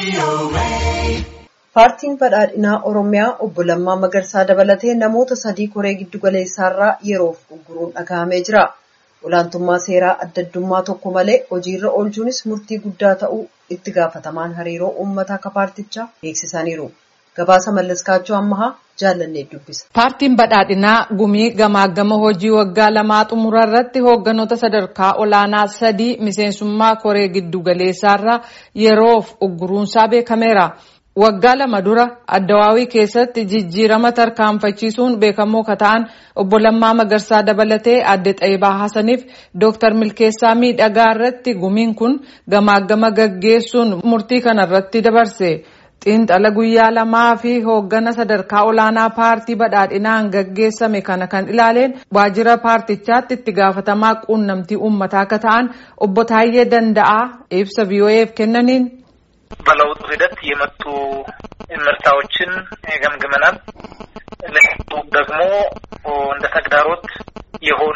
Paartiin badhaadhinaa Oromiyaa obbo Lammaa Magarsaa dabalatee namoota sadii koree giddugaleessaarraa yeroof ugguruun dhaga'amee jira. Olaantummaa seeraa adda addummaa tokko malee hojiirra oolchuunis murtii guddaa ta'uu itti gaafatamaan hariiroo uummataa akka paartichaa beeksisaniiru. Gabaasa Mallaskaachoo Ammahaa jaallannee dubbisa. Paartiin badhaadhinaa gumii gamaagama hojii waggaa lamaa xumura irratti hoogganoota sadarkaa olaanaa sadii miseensummaa koree giddugaleessaarraa yeroof ugguruunsaa beekameera. Waggaa lama dura addawaawii keessatti jijjiirama tarkaanfachiisuun beekamoo ka ta'an obbo Lammaa Magarsaa dabalatee adde Xaayibaa Hasaniif Dooktar Milkeessaa Miidhagaa irratti gumiin kun gamaagama gaggeessuun murtii kana irratti dabarse. Xiinxala guyyaa lamaa fi hooggana sadarkaa olaanaa paartii badhaadhinaan gaggeessame kana kan ilaaleen waajjira paartichaatti itti gaafatamaa quunnamtii uummataa akka ta'an obbo Taayyee Danda'aa ibsa VOA'f kennaniin በለውጡ ሂደት የመጡ ምርታዎችን ገምግመናል። ለውጡ ደግሞ እንደ ተግዳሮት የሆኑ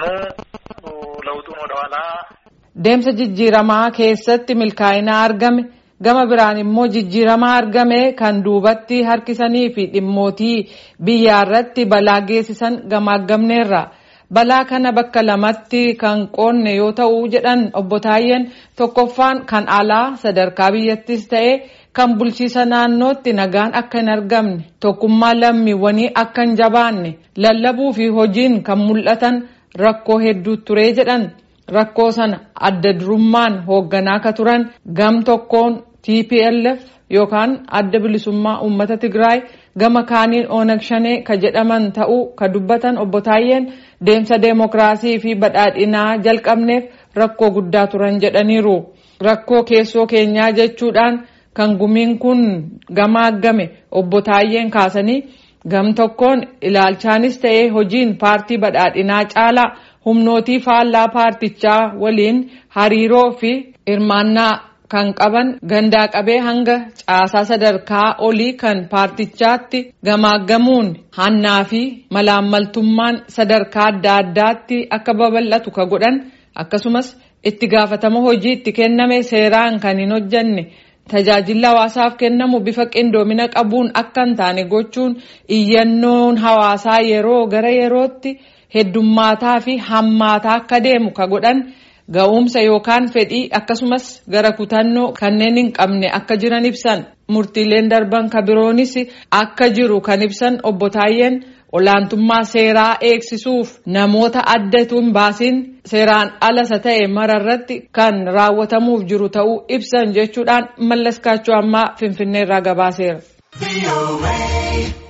ለውጡን ወደኋላ deemsa jijjiiramaa keessatti milkaa'ina argame gama biraan immoo jijjiiramaa argame kan duubatti harkisanii fi dhimmootii biyyaa irratti balaa geessisan gamaagamneerra. balaa kana bakka lamatti kan qoonne yoo ta'u jedhan obbo Taayyeen tokkoffaan kan alaa sadarkaa biyyattis ta'e kan bulchiisa naannootti nagaan akka hin argamne tokkummaa lammiiwwanii akka hin jabaanne lallabuu fi hojiin kan mul'atan rakkoo hedduu ture jedhan rakkoo sana adda durummaan hoogganaa ka turan gam tokkoon TPLF yookaan adda bilisummaa uummata Tigraay gama kaaniin Onag Shanee ka jedhaman ta'uu ka dubbatan obbo Taayyeen deemsa deemokiraasii fi badhaadhinaa jalqabneef rakkoo guddaa turan jedhaniiru. Rakkoo keessoo keenyaa jechuudhaan kan gumiin kun gamaagame obbo Taayyeen kaasanii gam tokkoon ilaalchaanis ta'ee hojiin paartii badhaadhinaa caalaa humnootii faallaa paartichaa waliin hariiroo fi hirmaannaa kan qaban gandaa qabee hanga caasaa sadarkaa olii kan paartichaatti gamaaggamuun hannaa fi malaammaltummaan sadarkaa adda addaatti akka babal'atu ka godhan akkasumas itti gaafatama hojii itti kenname seeraan kan hin hojjanne tajaajila hawaasaaf kennamu bifa qindoomina qabuun akka hin taane gochuun iyyannoon hawaasaa yeroo gara yerootti heddummaataa fi hammaataa akka deemu ka godhan. ga'umsa yookaan fedhii akkasumas gara kutannoo kanneen hin qabne akka jiran ibsan murtiileen darban ka biroonis akka jiru kan ibsan obbo Taayyeen olaantummaa seeraa eegsisuuf namoota addatu hin baasiin seeraan alasa ta'e mararratti kan raawwatamuuf jiru ta'uu ibsan jechuudhaan mallaskaachuu ammaa finfinneerraa gabaaseera.